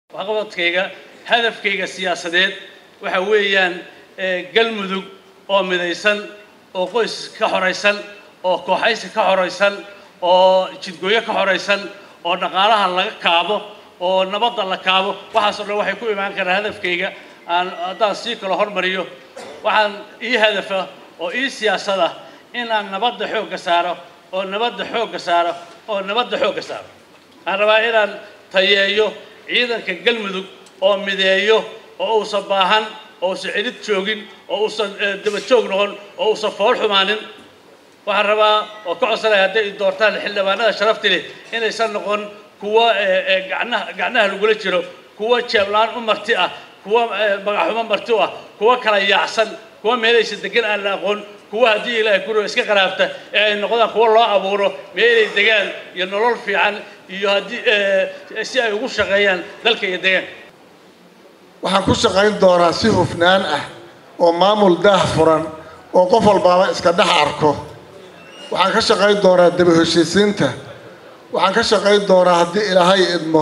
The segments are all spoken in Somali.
waxqabadkayga hadafkayga siyaasadeed waxa weeyaan galmudug oo midaysan oo qoys ka xoraysan oo kooxaysi ka xoraysan oo jidgooyo ka xoraysan oo dhaqaalaha laga kaabo oo nabadda la kaabo waxaasoo dhan waxay ku imaan karaan hadafkayga aan haddaan sii kalo hormariyo waxaan ii hadafa oo ii siyaasada inaan nabadda xoogga saaro oo nabadda xoogga saaro oo nabadda xoogga saaro waxaan rabaa inaan tayeeyo ciidanka galmudug oo mideeyo oo uusan baahan oo uusan celid joogin oo uusan daba joog noqon oo uusan fool xumaanin waxaan rabaa oo ka codsanaya hadday i doortaan xildhibaanada sharafti leh inaysan noqon kuwa gacnaha gacnaha lagula jiro kuwa jeeblaan u marti ah kuwa magaxumo marti u ah kuwa kala yaacsan kuwa meelaysa degan aan la aqoon kuwa haddii ilaahay guriga iska qaraabta ee ay noqdaan kuwa loo abuuro meelay degaan iyo nolol fiican iyo haddii si ay ugu shaqeeyaan dalka iyo deegaanka waxaan ku shaqayn doonaa si hufnaan ah oo maamul daah furan oo qof walbaaba iska dhex arko waxaan ka shaqayn doonaa daba heshiisiinta waxaan ka shaqayn doonaa haddii ilaahay idmo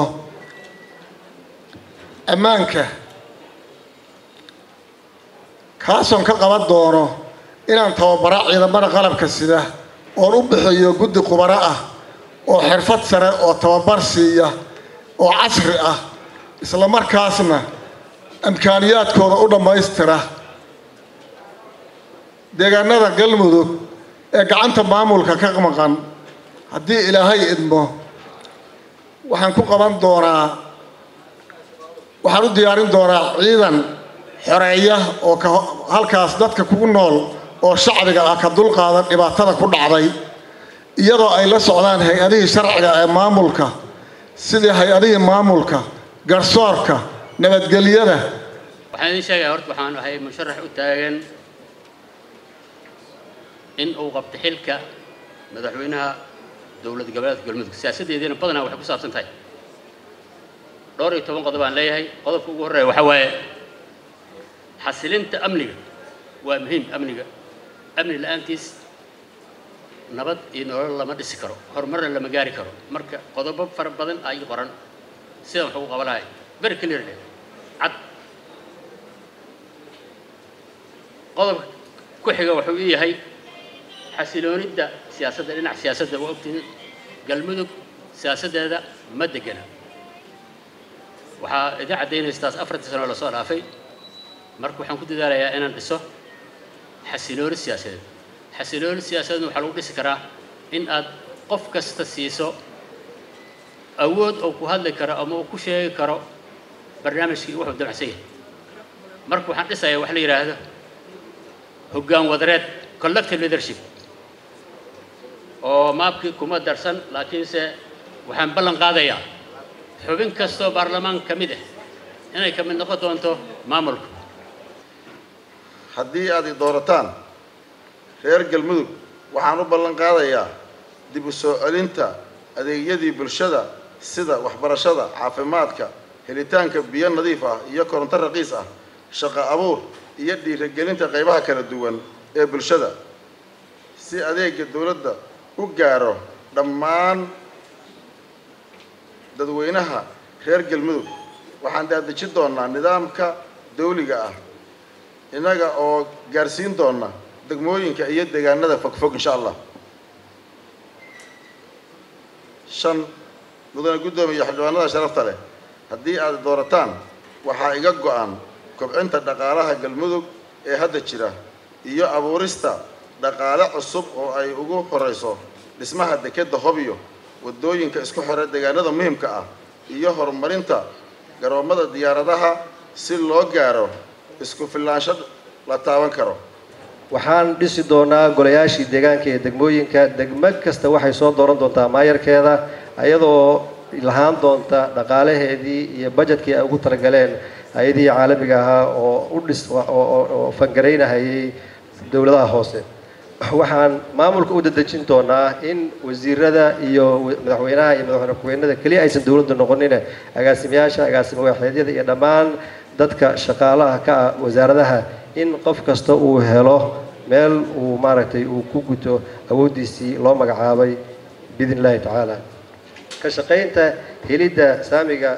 ammaanka kaasoon ka qaban doono inaan tababara ciidamada qalabka sida oon u bixiyo guddi khubaro ah oo xirfad sare oo tababar siiya oo casri ah isla markaasna imkaaniyaadkooda u dhammaystira deegaanada galmudug ee gacanta maamulka ka maqan haddii ilaahay idmo waxaan ku qaban doonaa waxaan u diyaarin doonaa ciidan xoreeya oo ka halkaas dadka kugu nool oo shacbiga ah ka dulqaadan dhibaatada ku dhacday iyadoo ay la socdaan hay-adihii sharciga ee maamulka sidii hay-adihii maamulka garsoorka nabadgelyada waxaan idiin sheegaya horta waxaan ahay musharax u taagan in uu qabto xilka madaxweynaha dowlad goboleedka galmudug siyaasaddeediina badanaa waxay ku saabsan tahay dhowr iyo toban qodob aan leeyahay qodobka ugu horreeya waxaa waaye xasilinta amniga waa muhiim amniga amni la-aantiis nabad iyo nolol lama dhisi karo horumarna lama gaari karo marka qodobo fara badan ay qoran sidan wax ugu qaba lahay very clearly cad qodobka ku xiga wuxuu ii yahay xasiloonidda siyaasadda dhinaca siyaasadda waa ogtihiin galmudug siyaasaddeeda ma degana waxaa idin caddaynaysa taas afartii sano lasoo dhaafay marka waxaan ku dadaalayaa inaan dhiso xasilooni siyaasadeed xasilooni siyaasadeedna waxaa lagu dhisi karaa in aad qof kasta siiso awood oo ku hadli karo ama uu ku sheegi karo barnaamijkii wuxuu damacsan yahay marka waxaan dhisayaa wax la yidhaahdo hoggaan wadareed collective leadership oo maabkii kuma darsan laakiinse waxaan ballan qaadayaa xubin kastoo baarlamaan ka mid ah inay ka mid noqon doonto maamulka haddii aad i doorataan reer galmudug waxaan u ballan qaadayaa dib u soo celinta adeegyadii bulshada sida waxbarashada caafimaadka helitaanka biyo nadiif ah iyo koronto raqiis ah shaqo abuur iyo dhiirigelinta qaybaha kala duwan ee bulshada si adeega dowladda u gaaro dhammaan dadweynaha reer galmudug waxaan daadejin doonaa nidaamka dawliga ah innaga oo gaarsiin doona degmooyinka iyo deegaanada fogfog insha allah shan mudane guddoomiya xildhibaanada sharafta leh haddii aad doorataan waxaa iga go-an kobcinta dhaqaalaha galmudug ee hadda jira iyo abuurista dhaqaale cusub oo ay ugu horeyso dhismaha dekedda hobyo waddooyinka isku xira deegaanada muhimka ah iyo horumarinta garoomada diyaaradaha si loo gaaro isku filaansho la taaban karo waxaan dhisi doonaa golayaashii deegaanka ee degmooyinka degmo kasta waxay soo dooran doontaa maayarkeeda ayadoo lahaan doonta dhaqaalaheedii iyo bajetkii ay ugu talagaleen hay-adihii caalamiga ahaa oo u dhis oo fangaraynahayay dowladaha hoose waxaan maamulka u dadejin doonaa in wasiirada iyo madaxweynaha iyo madaxweyne ku-xigeenada keliya aysan dowladda noqonine agaasimayaasha agaasimo waaxeedyada iyo dhammaan dadka shaqaalaha ka ah wasaaradaha in qof kasta uu helo meel uu maaragtay uu ku guto awooddiisii loo magacaabay biidn illaahi tacaala ka shaqaynta helidda saamiga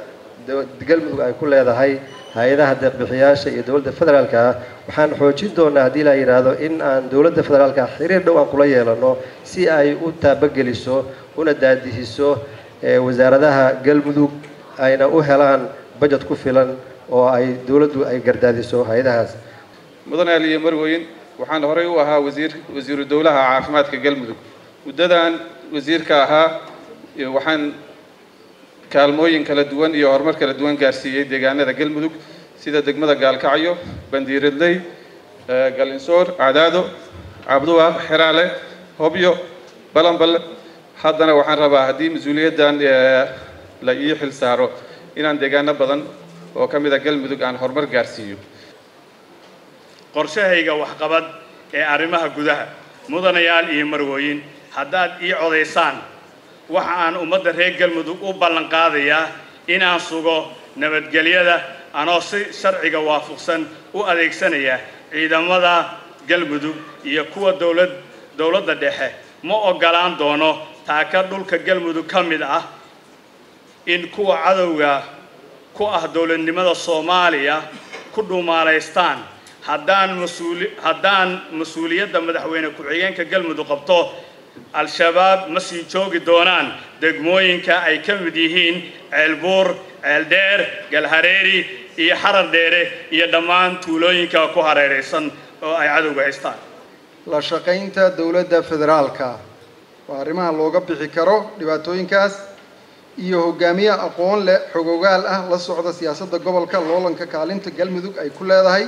galmudug ay ku leedahay hay-adaha deeqbixiyaasha iyo dowladda federaalka ah waxaan xoojin doonaa haddii la yidhaahdo in aan dowladda federaalka xiriir dhow aan kula yeelano si ay u taabageliso una daadihiso wasaaradaha galmudug ayna u helaan bajet ku filan oo ay dowladdu ay gardaadiso hay-adahaas mudane aliye marweyn waxaan horey u ahaa wasiir wasiiru dowlaha caafimaadka galmudug muddadan wasiirka ahaa waxaan kaalmooyin kala duwan iyo horumar kala duwan gaarsiiyey deegaanada galmudug sida degmada gaalkacyo bandiiradley galinsoor cadaado cabduwaaq xeraale hobyo balanbal haddana waxaan rabaa haddii mas-uuliyaddan la ii xil saaro inaan deegaano badan oo ka mid a galmudug aan horumar gaarsiiyo qorshahayga waxqabad ee arrimaha gudaha mudanayaal iyo marwooyin haddaad ii codaysaan waxa aan ummadda reer galmudug u ballan qaadayaa inaan sugo nabadgelyada anoo si sharciga waafaqsan u adeegsanaya ciidamada galmudug iyo kuwa dowlad dowladda dhexe ma oggolaan doono taaka dhulka galmudug ka mid ah in kuwa cadowga ku ah dowladnimada soomaaliya ku dhuumaalaystaan haddaan mas-uuli haddaan mas-uuliyadda madaxweyne ku-xigeenka galmudug qabto al-shabaab ma sii joogi doonaan degmooyinka ay ka mid yihiin ceelbuur ceeldheer galhareeri iyo xarar dheere iyo dhammaan tuulooyinka ku hareeraysan oo ay cadowga haystaan la shaqaynta dowladda federaalka waa arrimaha looga bixi karo dhibaatooyinkaas iyo hogaamiye aqoon leh xogogaal ah la socda siyaasadda gobolka loolanka kaalinta galmudug ay ku leedahay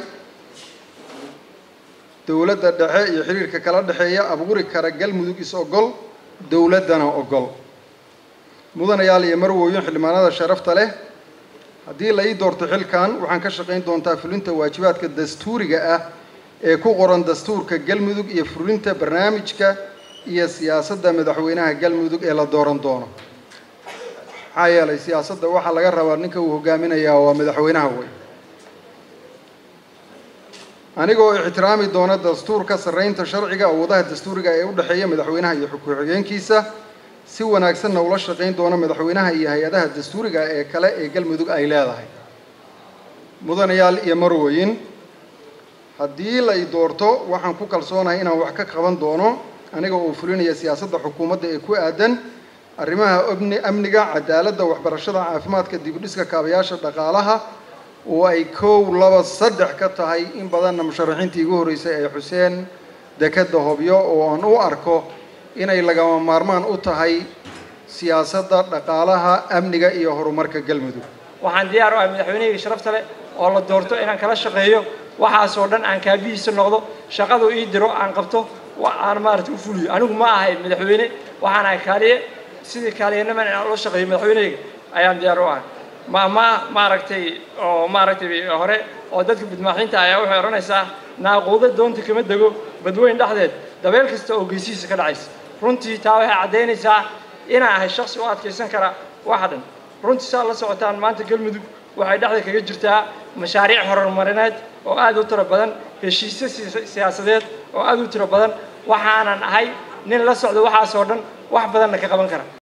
dowladda dhexe iyo xiriirka kala dhexeeya abuuri kara galmudug is-ogol dowladdana ogol mudanayaal iyo marwooyin xildhibaanada sharafta leh haddii la ii doorto xilkan waxaan ka shaqayn doontaa fulinta waajibaadka dastuuriga ah ee ku qoran dastuurka galmudug iyo fulinta barnaamijka iyo siyaasadda madaxweynaha galmudug ee la dooran doono maxaa yeelay siyaasadda waxaa laga rabaa ninka uu hogaaminayaa waa madaxweynaha wey anigoo ixtiraami doona dastuurka sarreynta sharciga awoodaha dastuuriga ee u dhexeeya madaxweynaha iyo ku-xigeenkiisa si wanaagsanna ula shaqayn doona madaxweynaha iyo hay-adaha dastuuriga ee kale ee galmudug ay leedahay mudanayaal iyo marwooyin haddii la i doorto waxaan ku kalsoonahay inaan wax ka qaban doono aniga oo fulinaya siyaasadda xukuumadda ee ku aadan arrimaha obni amniga cadaaladda waxbarashada caafimaadka dibudhiska kaabayaasha dhaqaalaha oo ay kow laba saddex ka tahay in badanna musharaxiintii igu horreysay ee xuseen dekadda hobyo oo aan u arko inay lagama maarmaan u tahay siyaasadda dhaqaalaha amniga iyo horumarka galmudug waxaan diyaar u ahay madaxweynehayga sharafta leh oo la doorto inaan kala shaqeeyo waxaasoo dhan aan kaabihiisa noqdo shaqadu ii diro aan qabto aan maaragtay u fuliyo anigu ma ahay madaxweyne waxaan ahay kaaliye sidii kaaliyaniman inaan ula shaqeeyo madaxweynehayga ayaan diyaar u ahay ma ma maaragtay oo maaragtay hore oo dadka bidmaaxiinta ayaa waxay odhanaysaa naaquudo doonta kama dego badweyn dhexdeed dabeel kasta oo geesihiisa ka dhacaysa runtii taa waxay caddaynaysaa inaan ahay shaksi u adkaysan kara waxa dhan runtii saa la socotaan maanta galmudug waxay dhexda kaga jirtaa mashaariic horumarineed oo aad u tiro badan heshiisyo siyaasadeed oo aad u tiro badan waxaanan ahay nin la socdo waxaasoo dhan wax badanna ka qaban kara